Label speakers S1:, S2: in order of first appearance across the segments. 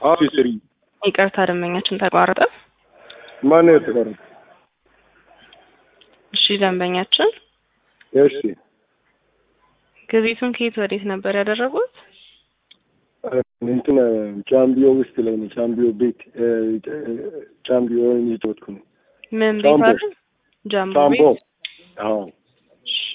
S1: አዎ ስሪ
S2: ይቅርታ ደንበኛችን ተቋረጠ።
S1: ማነው የተቀረው?
S2: እሺ ደንበኛችን
S1: እሺ
S2: ግብይቱን ከየት ወዴት ነበር ያደረጉት?
S1: እንትን ቻምቢዮ ውስጥ ላይ ነው። ቻምቢዮ ቤት ቻምቢዮ እየተወጥኩ ነው።
S2: ምን ቤት
S1: ጃምቦ።
S2: አለ? ጃምቦ
S1: ቻምቦ
S2: ቤት።
S1: አዎ
S2: እሺ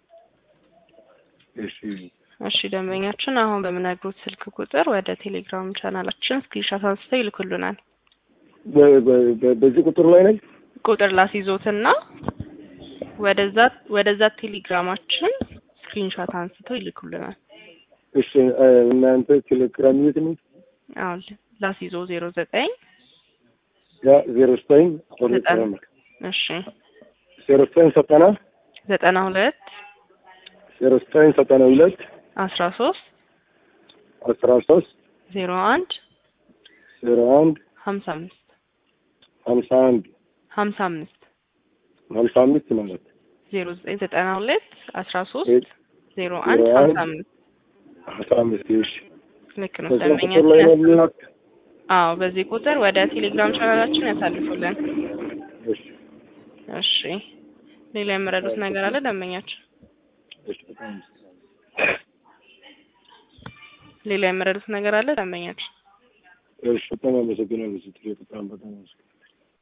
S1: እሺ
S2: እሺ ደንበኛችን አሁን በምነግሩት ስልክ ቁጥር ወደ ቴሌግራም ቻናላችን ስክሪንሻት አንስተው ይልኩልናል።
S1: በ- በ- በ- በዚህ ቁጥር ላይ ነኝ።
S2: ቁጥር ላስይዞትና ወደዛ ወደዛ ቴሌግራማችን ስክሪንሻት አንስተው ይልኩልናል።
S1: እሺ እናንተ ቴሌግራም የት ነው?
S2: አሁን ላስይዞ ዜሮ ዘጠኝ
S1: ያ ዜሮ ዘጠኝ
S2: ዘጠና እሺ
S1: ዜሮ ዘጠኝ ዘጠና
S2: ዘጠና ሁለት
S1: ዜሮ ዘጠኝ ዘጠና ሁለት
S2: አስራ ሶስት
S1: አስራ ሶስት
S2: ዜሮ አንድ
S1: ዜሮ አንድ
S2: ሀምሳ አምስት
S1: ሀምሳ አንድ
S2: ሀምሳ አምስት
S1: ሀምሳ አምስት ማለት
S2: ዜሮ ዘጠኝ ዘጠና ሁለት አስራ ሶስት
S1: ዜሮ
S2: ዜሮ አንድ
S1: ዜሮ
S2: ሀምሳ
S1: አንድ
S2: አምስት
S1: ሀምሳ አምስት እሺ
S2: ልክ ነው
S1: በዛ ቁጥር ላይ ነው
S2: ደንበኛችን።
S1: የሚላክ
S2: አዎ በዚህ ቁጥር ወደ ቴሌግራም ቻናላችን ያሳልፉልን።
S1: እሺ
S2: እሺ ሌላ የምረዱት ነገር አለ ደንበኛችን?
S1: እሺ በጣም
S2: ሌላ የምረዱት ነገር አለ ደንበኛችን?
S1: እሺ በጣም አመሰግናለሁ ስትል በጣም በጣም አመሰግናለሁ